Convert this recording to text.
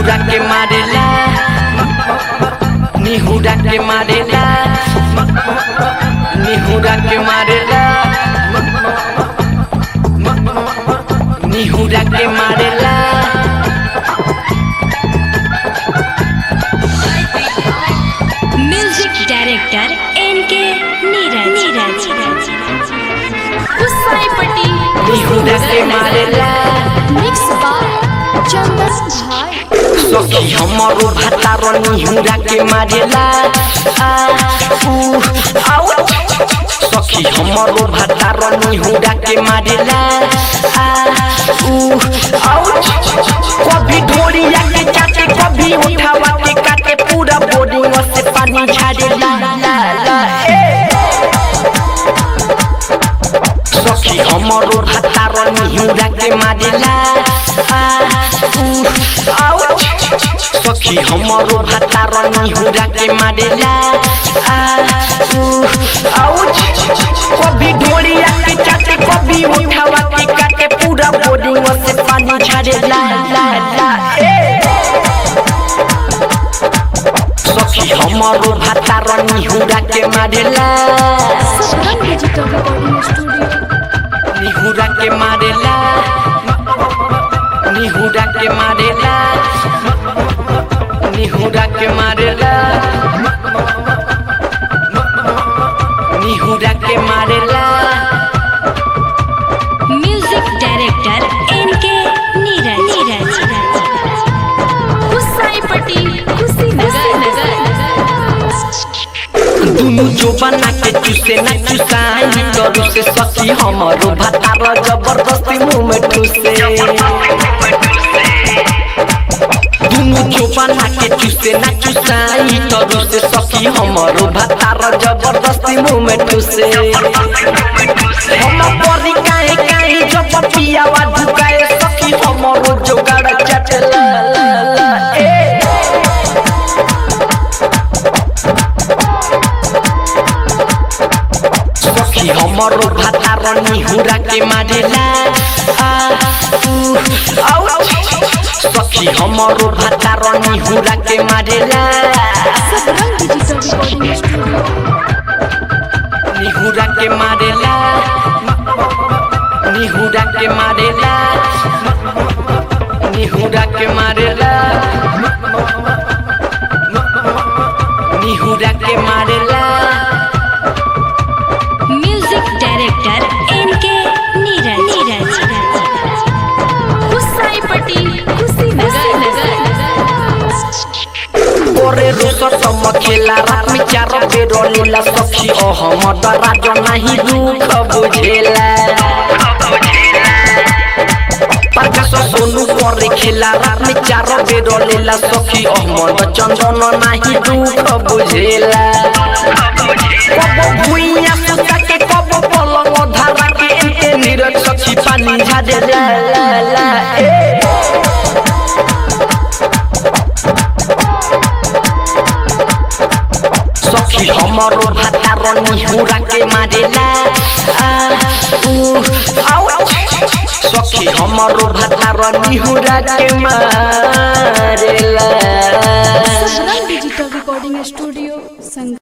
निहुरा के मारेला निहुरा के मारेला निहुरा के मारेला निहुरा के मारेला म्यूजिक डायरेक्टर एन के नीरज नीरज गुस्साईपट्टी निहुरा के मारेला मिक्स बाय चंदन भाई सखी हमारो भातारो निहुरा के मारेला आ ऊ आउ सखी हमारो भातारो निहुरा के मारेला आ ऊ आउ कभी ढोलिया के चाटे कभी उठावा के काटे पूरा बॉडी से पानी झाड़ेला ला ला ए सखी हमारो भातारो निहुरा के मारेला आ ऊ आउ सखी हमारो भातारो निहुरा के मारेला आ ऊ आउ कभी ढोलिया के चाटे कभी उठावा के काटे पूरा बॉडी से पानी झाड़ेला ला ला ए सखी हमारो भातारो निहुरा के मारेला सदरन डिजिटल रिकॉर्डिंग स्टूडियो निहुरा के मारेला निहुरा के मारेला निहुरा के मारेला निहुरा के मारेला म्यूजिक डायरेक्टर एन के नीरज नीरज गुस्साईपट्टी कुशीनगर दुनु जो बना के चुसे न चुसाई करू से सखी हमारो भातार जबरदस्ती मुंह में ठुसे दुनु जो बना के चुसे न चुसाई करू से सखी हमारो भातार जबरदस्ती मुंह में ठुसे हम परी काहे काहे जब पियावा झुकाए सखी हमारो जोगाड़ चटला ला ला ए सखी हमारो भातार निहुरा के मारेला आ ऊ आउ सखी हमारो भातार निहुरा के मारेला सदरन डिजिटल रिकॉर्डिंग स्टूडियो निहुरा के मारेला निहुरा के मारेला निहुरा के मारेला निहुरा के मारेला म्यूजिक डायरेक्टर एन के नीरज नीरज गुस्साईपट्टी कुशीनगर ओरे रोसर सम खेला रात में चार बेर लीला सखी ओ हम राज नहीं दुख बुझेला प्रकाश सोनू करे खेला रात में चार बेर लीला सखी ओ मन चंदन नहीं दुख बुझेला कब भुइया सुता के कब पलंग धारा के एते नीरज सखी पानी झाड़े ला ला ला ए सखी हमारो भातारो निहुरा के मारेला आ ऊ आउ सखी हमारो भातारो निहुरा के मारेला सदरन डिजिटल रिकॉर्डिंग स्टूडियो संग